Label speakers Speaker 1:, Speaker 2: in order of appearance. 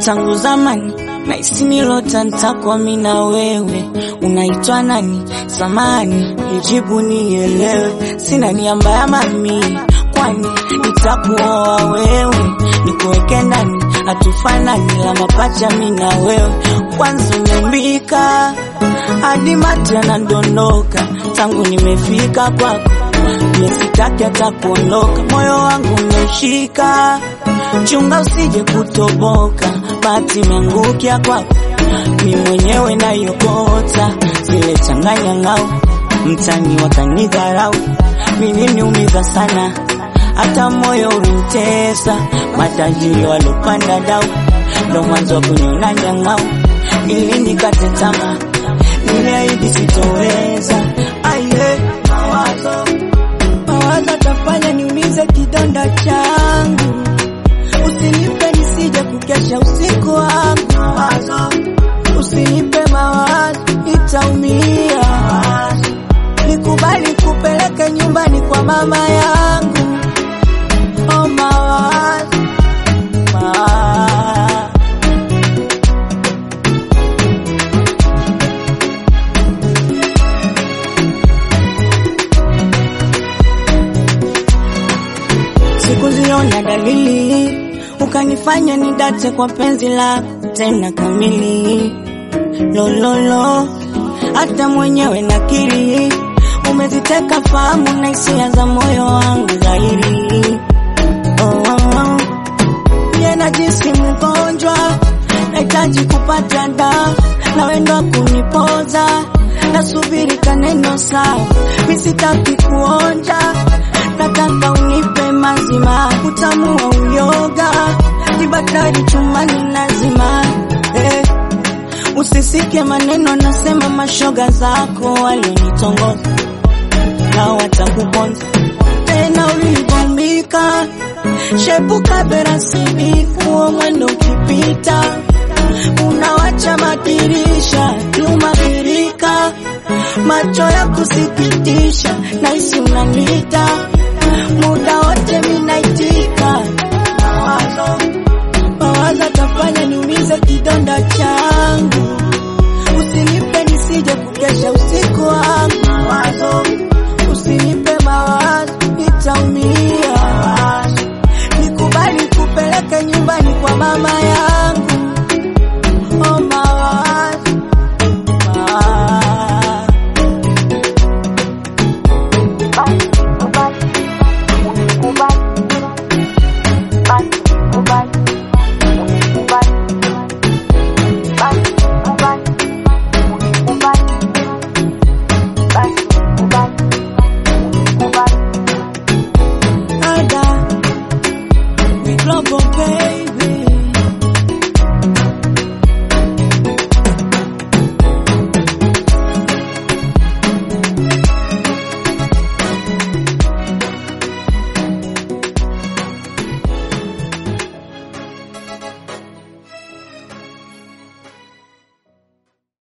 Speaker 1: tangu zamani na isinilota ntakuwa mimi na wewe. Unaitwa nani? Samani, nijibu nielewe. Sina nia mbaya mami, kwani nitakuoa wewe, nikuweke ndani, hatufanani la mapacha mimi na wewe. Kwanza umeumbika hadi mate yanadondoka, tangu nimefika kwako mie sitaki hata kuondoka, moyo wangu umeshika, chunga usije kutoboka, bahati imeangukia kwako, mi mwenyewe naiokota, zile changanya ngao, mtani wakanidharau, mimi niumiza sana, hata moyo ulimtesa, matajiri walopanda dau, ndo mwanzo wa kuniona nyang'au, ili nikate tamaa, niliahidi sitoweza, aye mawazo mawazo atafanya niumize kidonda changu, usinipe nisije kukesha usiku wangu. Mawazo usinipe mawazo, nitaumia. Nikubali kupeleke nyumbani kwa mama yangu. Oh, mawazo mawazo Sikuziona dalili ukanifanya nidate kwa penzi lako tena kamili. Lololo, hata mwenyewe nakiri umeziteka fahamu na hisia za moyo wangu dhahiri. Oh, oh, oh. Mie najisi mgonjwa, nahitaji kupata dawa na wendo kunipoza, nasubiri kaneno sawa, mi sitaki kuonja, nataka unipe mazima, utamu wa uyoga, ni bakari chumani lazima eh. Usisike maneno nasema mashoga zako walionitongoza na watakuponza tena ulivyombika shepuka berasibifu mwendo ukipita unawacha madirisha nyuma birika macho ya kusikitisha naisi unanita muda wote minaitika mawazo mawazo atafanya niumize kidonda changu usinipe nisije kukesha usiku wangu mawazo usinipe mawazo nitaumia nikubali kupeleke nyumbani kwa mama yangu oh mawazo mawazo Ada, we global baby